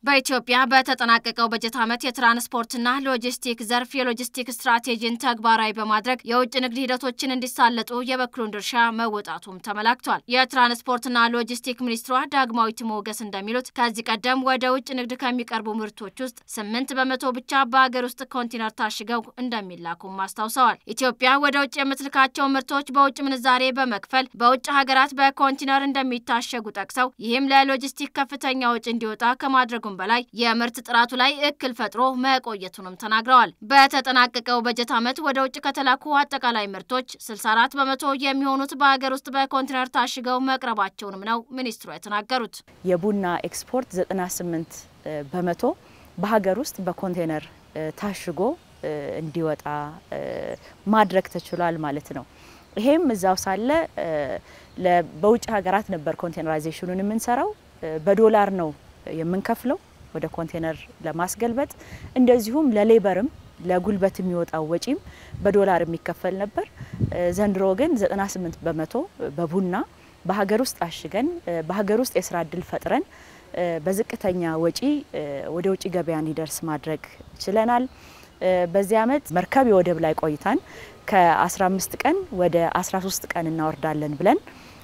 በኢትዮጵያ በተጠናቀቀው በጀት ዓመት የትራንስፖርትና ሎጂስቲክ ዘርፍ የሎጂስቲክ ስትራቴጂን ተግባራዊ በማድረግ የውጭ ንግድ ሂደቶችን እንዲሳለጡ የበኩሉን ድርሻ መወጣቱም ተመላክቷል። የትራንስፖርትና ሎጂስቲክ ሚኒስትሯ ዳግማዊት ሞገስ እንደሚሉት ከዚህ ቀደም ወደ ውጭ ንግድ ከሚቀርቡ ምርቶች ውስጥ ስምንት በመቶ ብቻ በሀገር ውስጥ ኮንቴነር ታሽገው እንደሚላኩም አስታውሰዋል። ኢትዮጵያ ወደ ውጭ የምትልካቸው ምርቶች በውጭ ምንዛሬ በመክፈል በውጭ ሀገራት በኮንቴነር እንደሚታሸጉ ጠቅሰው ይህም ለሎጂስቲክ ከፍተኛ ወጪ እንዲወጣ ከማድረጉ በላይ የምርት ጥራቱ ላይ እክል ፈጥሮ መቆየቱንም ተናግረዋል። በተጠናቀቀው በጀት ዓመት ወደ ውጭ ከተላኩ አጠቃላይ ምርቶች 64 በመቶ የሚሆኑት በሀገር ውስጥ በኮንቴነር ታሽገው መቅረባቸውንም ነው ሚኒስትሩ የተናገሩት። የቡና ኤክስፖርት 98 በመቶ በሀገር ውስጥ በኮንቴነር ታሽጎ እንዲወጣ ማድረግ ተችሏል ማለት ነው። ይሄም እዛው ሳለ በውጭ ሀገራት ነበር ኮንቴነራይዜሽኑን የምንሰራው በዶላር ነው የምንከፍለው ወደ ኮንቴነር ለማስገልበጥ እንደዚሁም ለሌበርም ለጉልበት የሚወጣው ወጪም በዶላር የሚከፈል ነበር። ዘንድሮ ግን 98 በመቶ በቡና በሀገር ውስጥ አሽገን በሀገር ውስጥ የስራ እድል ፈጥረን በዝቅተኛ ወጪ ወደ ውጭ ገበያ እንዲደርስ ማድረግ ችለናል። በዚህ ዓመት መርከብ የወደብ ላይ ቆይታን ከ15 ቀን ወደ 13 ቀን እናወርዳለን ብለን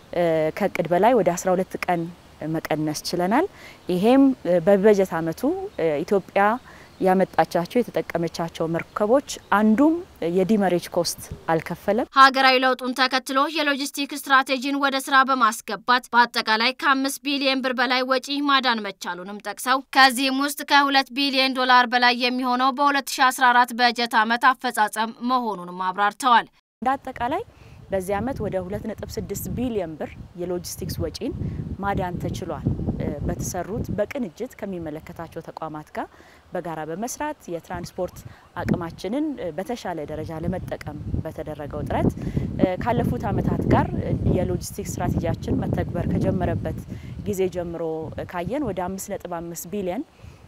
ከእቅድ በላይ ወደ 12 ቀን መቀነስ ችለናል። ይሄም በበጀት ዓመቱ ኢትዮጵያ ያመጣቻቸው የተጠቀመቻቸው መርከቦች አንዱም የዲመሬጅ ኮስት አልከፈለም። ሀገራዊ ለውጡን ተከትሎ የሎጂስቲክ ስትራቴጂን ወደ ስራ በማስገባት በአጠቃላይ ከአምስት ቢሊዮን ብር በላይ ወጪ ማዳን መቻሉንም ጠቅሰው ከዚህም ውስጥ ከሁለት ቢሊዮን ዶላር በላይ የሚሆነው በ2014 በጀት ዓመት አፈጻጸም መሆኑንም አብራርተዋል። እንደ አጠቃላይ በዚህ ዓመት ወደ 2.6 ቢሊዮን ብር የሎጂስቲክስ ወጪን ማዳን ተችሏል። በተሰሩት በቅንጅት ከሚመለከታቸው ተቋማት ጋር በጋራ በመስራት የትራንስፖርት አቅማችንን በተሻለ ደረጃ ለመጠቀም በተደረገው ጥረት ካለፉት ዓመታት ጋር የሎጂስቲክስ ስትራቴጂያችን መተግበር ከጀመረበት ጊዜ ጀምሮ ካየን ወደ 5.5 ቢሊዮን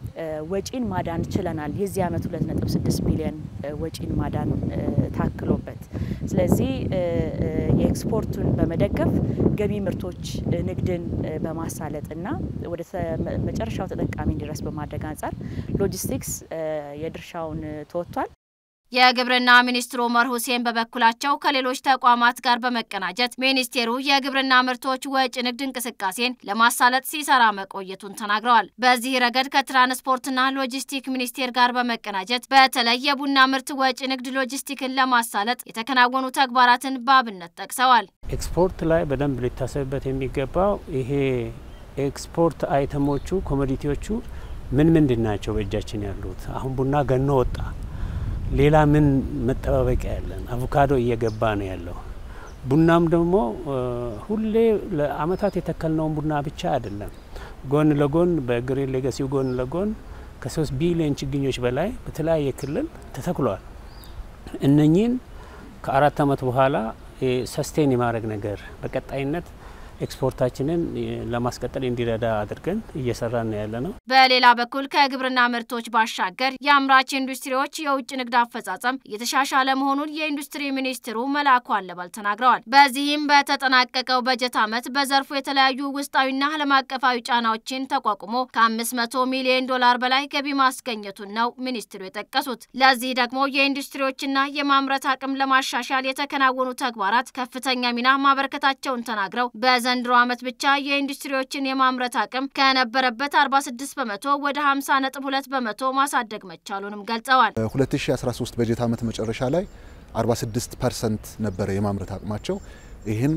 ወጪን ማዳን ችለናል። የዚህ ዓመት 2.6 ቢሊዮን ወጪን ማዳን ታክሎበት፣ ስለዚህ የኤክስፖርቱን በመደገፍ ገቢ ምርቶች ንግድን በማሳለጥና ወደ መጨረሻው ተጠቃሚ እንዲደርስ በማድረግ አንጻር ሎጂስቲክስ የድርሻውን ተወጥቷል። የግብርና ሚኒስትሩ ኡመር ሁሴን በበኩላቸው ከሌሎች ተቋማት ጋር በመቀናጀት ሚኒስቴሩ የግብርና ምርቶች ወጪ ንግድ እንቅስቃሴን ለማሳለጥ ሲሰራ መቆየቱን ተናግረዋል። በዚህ ረገድ ከትራንስፖርትና ሎጂስቲክ ሚኒስቴር ጋር በመቀናጀት በተለይ የቡና ምርት ወጪ ንግድ ሎጂስቲክን ለማሳለጥ የተከናወኑ ተግባራትን በአብነት ጠቅሰዋል። ኤክስፖርት ላይ በደንብ ሊታሰብበት የሚገባው ይሄ ኤክስፖርት አይተሞቹ ኮሞዲቲዎቹ ምን ምንድን ናቸው በእጃችን ያሉት? አሁን ቡና ገኖ ወጣ ሌላ ምን መጠባበቂያ ያለን? አቮካዶ እየገባ ነው ያለው። ቡናም ደግሞ ሁሌ ለአመታት የተከልነውን ቡና ብቻ አይደለም። ጎን ለጎን በግሪን ሌጋሲው ጎን ለጎን ከሶስት ቢሊዮን ችግኞች በላይ በተለያየ ክልል ተተክሏል። እነኚህን ከአራት አመት በኋላ ሰስቴን የማድረግ ነገር በቀጣይነት ኤክስፖርታችንን ለማስቀጠል እንዲረዳ አድርገን እየሰራን ነው ያለ ነው። በሌላ በኩል ከግብርና ምርቶች ባሻገር የአምራች ኢንዱስትሪዎች የውጭ ንግድ አፈጻጸም እየተሻሻለ መሆኑን የኢንዱስትሪ ሚኒስትሩ መላኩ አለባል ተናግረዋል። በዚህም በተጠናቀቀው በጀት ዓመት በዘርፉ የተለያዩ ውስጣዊና ዓለም አቀፋዊ ጫናዎችን ተቋቁሞ ከ500 ሚሊዮን ዶላር በላይ ገቢ ማስገኘቱን ነው ሚኒስትሩ የጠቀሱት። ለዚህ ደግሞ የኢንዱስትሪዎችና የማምረት አቅም ለማሻሻል የተከናወኑ ተግባራት ከፍተኛ ሚና ማበረከታቸውን ተናግረው በዘንድሮ ዓመት ብቻ የኢንዱስትሪዎችን የማምረት አቅም ከነበረበት 46 በመቶ ወደ 50.2 በመቶ ማሳደግ መቻሉንም ገልጸዋል። 2013 በጀት ዓመት መጨረሻ ላይ 46 ፐርሰንት ነበረ የማምረት አቅማቸው። ይህን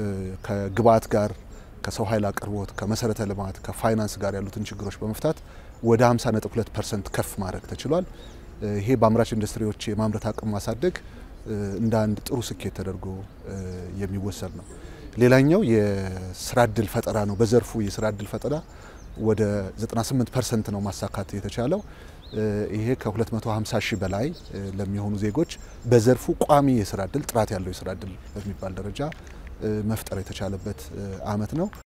ከግብአት ጋር ከሰው ኃይል አቅርቦት፣ ከመሰረተ ልማት፣ ከፋይናንስ ጋር ያሉትን ችግሮች በመፍታት ወደ 50.2 ፐርሰንት ከፍ ማድረግ ተችሏል። ይሄ በአምራች ኢንዱስትሪዎች የማምረት አቅም ማሳደግ እንደ አንድ ጥሩ ስኬት ተደርጎ የሚወሰድ ነው። ሌላኛው የስራ እድል ፈጠራ ነው። በዘርፉ የስራ እድል ፈጠራ ወደ 98 ፐርሰንት ነው ማሳካት የተቻለው። ይሄ ከ250 ሺህ በላይ ለሚሆኑ ዜጎች በዘርፉ ቋሚ የስራ እድል ጥራት ያለው የስራ እድል በሚባል ደረጃ መፍጠር የተቻለበት ዓመት ነው።